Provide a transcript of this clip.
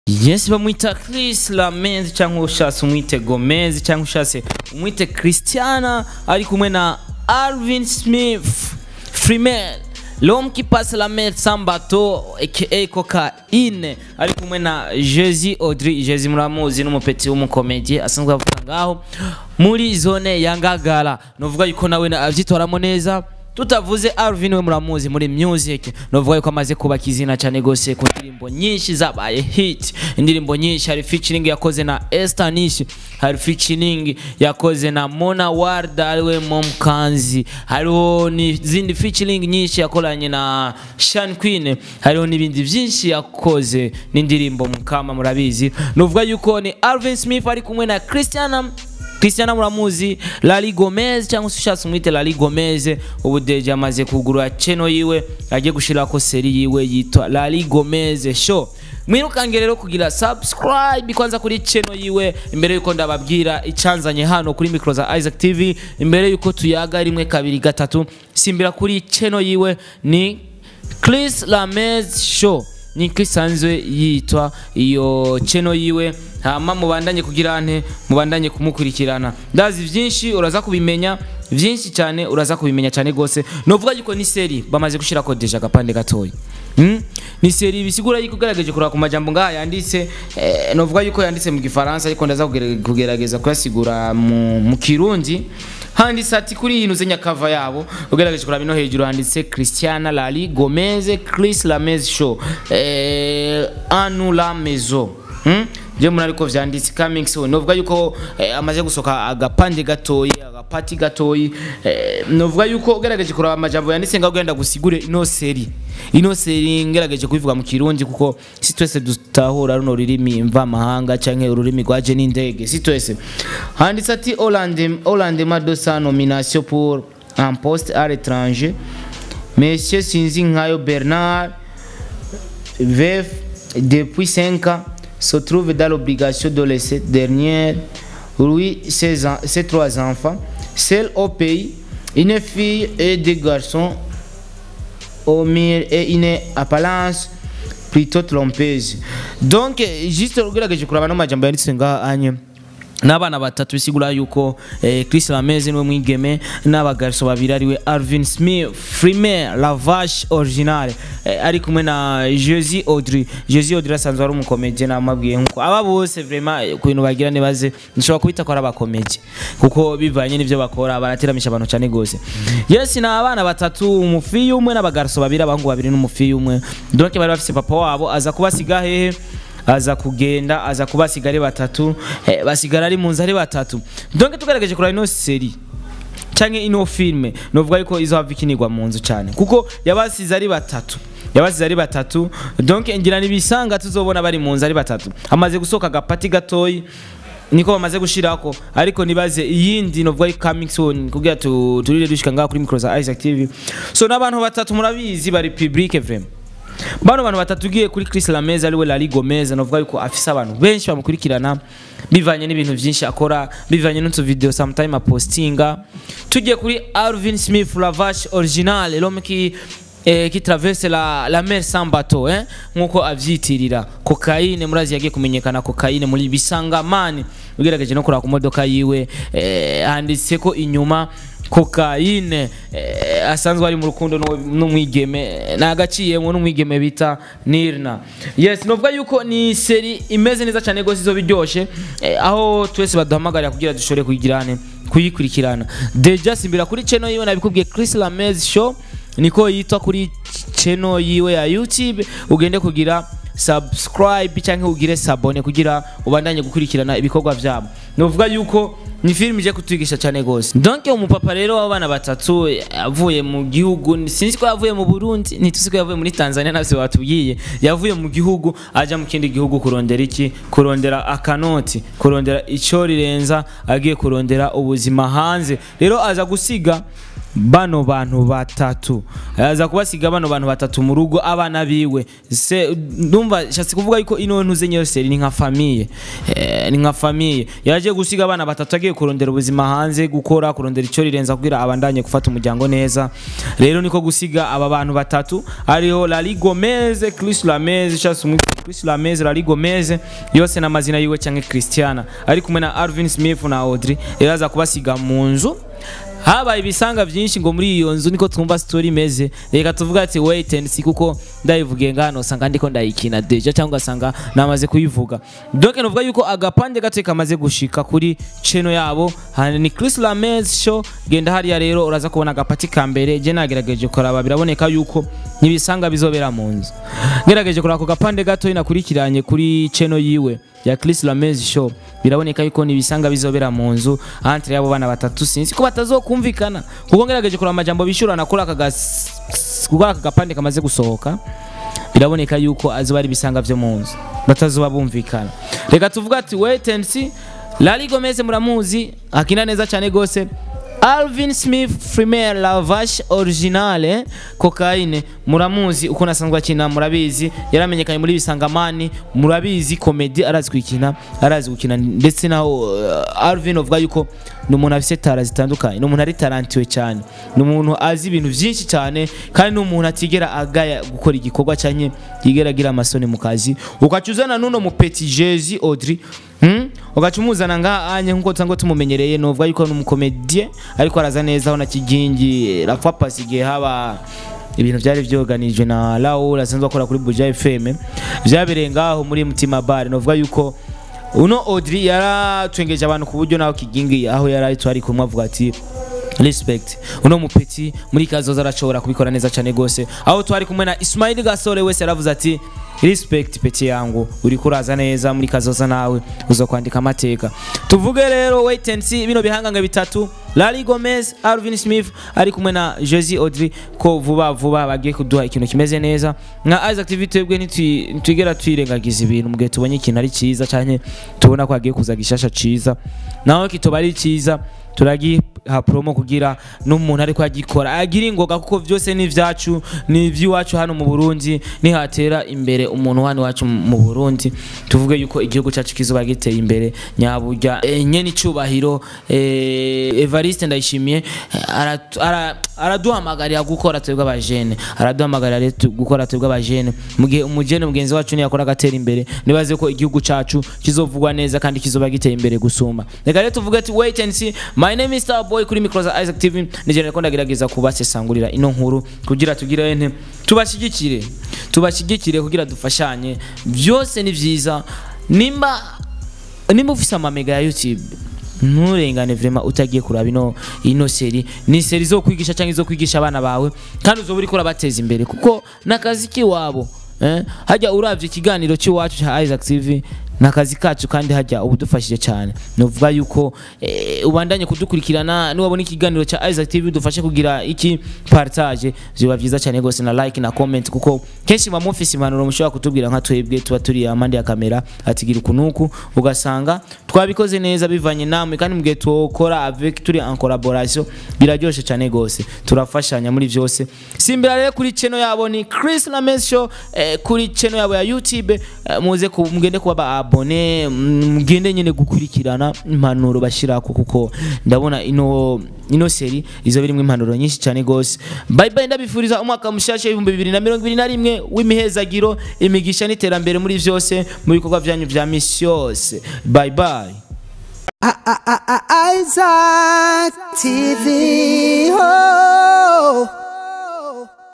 yes bamwita Chris Lamez cyangwa ushatse umwite Gomez cyangwa ushatse umwite Christiana ari kumwe na Alvin Smith Freeman L'homme qui passe la mer sans bateau aka cocaine ari kumwe na Jezi Audrey Jezi muramuzi n'umupeti w'umukomedie asanzwe avuga ngaho muri zone ya Ngagara novuga yuko nawe na- avyitoramo neza tutavuze Alvin we muramuzi muri music novuga yuko amaze kubaka izina cyane gose ku ndirimbo nyinshi zabaye hit indirimbo nyinshi hari featuring yakoze na Esther Nish hari featuring yakoze na Mona Warda ariwe Momkanzi hariho n'izindi featuring nyinshi yakoranye na Sean Queen hariho n'ibindi byinshi yakoze n'indirimbo mukama murabizi novuga yuko ni Alvin Smith ari kumwe na Christiana Cristiano muramuzi Lali Gomez cyangwa se ushatse umwite Lali Gomez ubu deje amaze kugura channel yiwe agiye gushirako seri yiwe yitwa Lali Gomez show mwirukange rero kugira subscribe kwanza kuri channel yiwe imbere yuko ndababwira icanzanye hano kuri micro za Isaac TV imbere yuko tuyaga rimwe kabiri gatatu simbira kuri channel yiwe ni Chris Lamez show niko isanzwe yitwa iyo channel yiwe hama mubandanye kugira nte mubandanye kumukurikirana ndazi byinshi uraza kubimenya byinshi cyane uraza kubimenya cyane gose novuga yuko ni seri bamaze gushira ko deja agapande gatoya Mm? ni seri bisigura yuko ugerageje kuraba ku majambo ngaha yanditse eh, novuga yuko yanditse mu gifaransa ariko ndaza kugere- kugerageza kuyasigura mu, mu kirundi handitse ati kuri iyi ntuze nyakava yabo ugerageje kuraba ino hejuru handitse Christiana Lali Gomez Chris Lamez show eh, anu la maison hmm? byo muri ariko vyanditse coming soon novuga yuko eh, amaze gusoka agapande gatoyi agapati gatoyi eh, novuga yuko ugerageje kuraba amajambo yanditse ngaho ugenda gusigure ino seri ino seri ngerageje kubivuga mu kirundi kuko si twese dutahura runo rurimi mva mahanga canke ururimi rwaje n'indege si twese handitse ati Hollande Hollande madosa nomination pour un poste à l'étranger Monsieur Sinzi Nkayo Bernard veuf depuis 5 ans se trouve dans l'obligation de laisser dernière lui ses, en- ses trois enfants seul au pays une fille et deux garçons au mire et une apparence plutôt trompeuse donc eh, juste ugerageje kuraba no majambo yanditse ngaha anye n'abana batatu bisigura yuko eh, Chris Lamez niwe mwigeme n'abagariso babiri ariwe Alvin Smith Freeman Lavage original eh, ari kumwe na Jezi Audrey Jezi Audrey asanzwe ari umukomedie namabwiye nkuko aba bose vraiment eh, ku bintu bagira nibaze nshobora kubita ko ari abakomedie kuko bivanye n'ivyo bakora baratiramisha abantu cyane gose yes ni abana batatu umufiyi umwe n'abagariso babiri abahungu babiri n'umufiyi umwe donc bari bafise papa wabo aza kubasiga hehe aza kugenda aza kubasiga ari batatu eh, basigara ari munzu ari batatu donc tugerageje kuraba ino seri canke ino filme novuga yuko izohava ikinirwa mu nzu cyane kuko yabasize ari batatu yabasize ari batatu donc ngira nibisanga tuzobona bari mu nzu ari batatu amaze gusohoka agapati gatoyi niko bamaze gushirako ariko nibaze iyindi novuga ari coming soon kugira tu- turire dushika ngaha kuri micro za Isaac TV so n'abantu batatu murabizi bari public vraiment bano bantu batatu ugiye kuri Chris Lamez ariwe Lali Gomez novuga yuko afise abantu benshi bamukurikirana bivanye n'ibintu byinshi akora bivanye n'utu video sometime apostinga tugiye kuri Alvin Smith Lavage original l'homme qui eh, qui traverse la, la mer sans bateau eh? nkuko avyitirira cocaine murazi yagiye kumenyekana cocaine muri bisangamani ugerageje no kuraba ku modoka yiwe eh, handitseko inyuma cocaine eh, asanzwe ari mu rukundo n'uwo- n'umwigeme nagaciyemo n'umwigeme bita Nirna yes novuga yuko ni seri imeze neza cyane gose izo biryoshe eh, aho twese baduhamagarira kugira dushobore kuyigirane kuyikurikirana deja simbira kuri channel yiwe nabikubwiye Chris Lamez show niko yitwa kuri channel yiwe ya YouTube ugende kugira subscribe cyangwa ugire sabone kugira ubandanye gukurikirana ibikorwa byabo novuga yuko ni film ije kutwigisha cyane gose donc umupapa rero w'abana batatu eh, avuye mu gihugu sinzi ko yavuye mu Burundi ntituzi ko yavuye muri Tanzania navyo batubwiye yavuye mu gihugu aja mu kindi gihugu kurondera iki kurondera akanoti kurondera ico rirenza agiye kurondera ubuzima hanze rero aza gusiga bano bantu batatu aza kubasiga bano bantu batatu mu rugo abana biwe se ndumva shatse kuvuga yuko ino ntuze nyose ni nka famiye eh, ni nka famiye yaje gusiga abana batatu agiye kurondera ubuzima hanze gukora kurondera icyo rirenza kugira abandanye gufata umuryango neza rero niko gusiga aba bantu batatu ariho Lali Gomez Chris Lamez shatse umwita Chris Lamez Lali Gomez yose n'amazina yiwe cyangwa Christiana ari kumwe na Alvin Smith na Audrey rero aza kubasiga mu nzu habaye ibisanga byinshi ngo muri iyo nzu niko twumva story imeze reka tuvuga ati wait and see kuko ndayivugiye ngano usanga ndiko ndayikina deja cyangwa ugasanga namaze kuyivuga donc nuvuga yuko agapande gato kamaze gushika kuri cheno yabo hani ni Chris Lamez show genda hariya rero uraza kubona agapati ka mbere je nagerageje kuraba biraboneka yuko nibisanga bizobera mu nzu ngerageje kuraba ako gapande gato inakurikiranye kuri cheno yiwe ya Chris Lamez show biraboneka yuko nibisanga bizobera mu nzu entre yabo bana batatu sinzi ko batazokumvikana kuko ngerageje kuraba amajambo bishurana kuri aka gas- kuri aka gapande kamaze gusohoka biraboneka yuko azoba ari ibisanga vyo mu nzu batazoba bumvikana reka tuvuga ati wait and see Lali Gomez muramuzi akina neza cyane gose Alvin Smith Premier Lavash Originale Cocaine muramuzi uko nasanzwe akina murabizi yaramenyekanye muri bisangamani murabizi comedy arazi kwikina arazi gukina ndetse naho uh, Alvin uvuga yuko ni umuntu afise tara zitandukanye ni umuntu ari tarantiwe cyane ni umuntu azi ibintu byinshi cyane kandi ni umuntu atigera agaya gukora igikorwa cyanye yigera agira amasoni mu kazi ukacuzana n'uno mu Petit Jezi Audrey Hmm? ugaca umuzana ngaha anye nkuko tusanzwe tumumenyereye novuga yuko ni umukomediye ariko araza neza aho na kigingi rapfa pasi igihe haba ibintu byari byoganijwe na Raoul asanzwe akora kuri Buja FM byabereye ngaho muri Mutima Bar novuga yuko uno Audrey yaratwengeje abantu ku buryo naho kigingi aho yari ari kumwe avuga ati respect uno mupeti muri kazoza arashobora kubikora neza cyane gose aho twari kumwe na Ismail Gasore wese yaravuze ati respect peti yangu uri kuraza neza muri kazoza nawe uzo kwandika amateka tuvuge rero wait and see bino bihanganga bitatu Lali Gomez Alvin Smith ari kumwe na Josie Audrey ko vuba vuba bagiye kuduha ikintu kimeze neza nka Isaac TV twebwe ntitwi- ntitwigera twirengagiza ibintu mu gihe tubonye ikintu ari cyiza cyane tubona ko hagiye kuza gishasha cyiza naho kitoba ari cyiza turagiha promo kugira n'umuntu ariko agikora agira ingoga kuko byose ni ibyacu ni iby'iwacu hano mu Burundi nihatera imbere umuntu hano iwacu mu Burundi tuvuge yuko igihugu cyacu kizoba giteye imbere nyaburya e, nyene icubahiro e, Evariste ndayishimiye eh, aratu- ara- araduhamagarira gukora twebwe abajene araduhamagarira rero tu- gukora twebwe abajene mu gihe umujene mugenzi wacu niyakora agatera imbere nibaze ko igihugu cacu kizovugwa neza kandi kizoba giteye imbere gusumba reka rero tuvuge ati wait and see my name is Starboy kuri micro za Isaac TV nije reko ndagerageza kubasesangurira ino nkuru kugira tugire ente tubashigikire tubashigikire kugira dufashanye byose ni vyiza nimba nimba ufise amamega ya YouTube nturengane vrema utagiye kuraba ino ino seri ni seri zo kwigisha cyangwa izo kwigisha abana bawe kandi uzoba uriko urabateza imbere kuko nakazi kiwabo eh? hajya uravye ikiganiro cy'iwacu cya Isaac TV nakazi kacu kandi hajya ubudufashije cyane nuvuga yuko eh, ubandanye kudukurikirana niwabona ikiganiro cya Isaac TV dufashe kugira iki partage biba byiza cyane gose na like na comment kuko kenshi mu mufisi impanuro mushobora kutubwira nka twebwe tuba turi amande ya kamera atigira ukunuku ugasanga twabikoze neza bivanye namwe kandi mu gihe tukora avec turi en collaboration biraryoshe cyane gose turafashanya muri byose simbira rero kuri channel yabo ni Chris Lames Show eh, kuri channel yabo ya YouTube eh, muze ku- mugende kuba ba abone mugende nyine gukurikirana impanuro bashirako kuko ndabona ino ino seri izo birimo impanuro nyinshi cyane gose bye bye ndabifuriza umwaka mushasha w'ibihumbi bibiri na mirongo ibiri na rimwe w'imihezagiro imigisha n'iterambere muri byose mu bikorwa byanyu vya misi yose bye bye Isaac TV. Oh.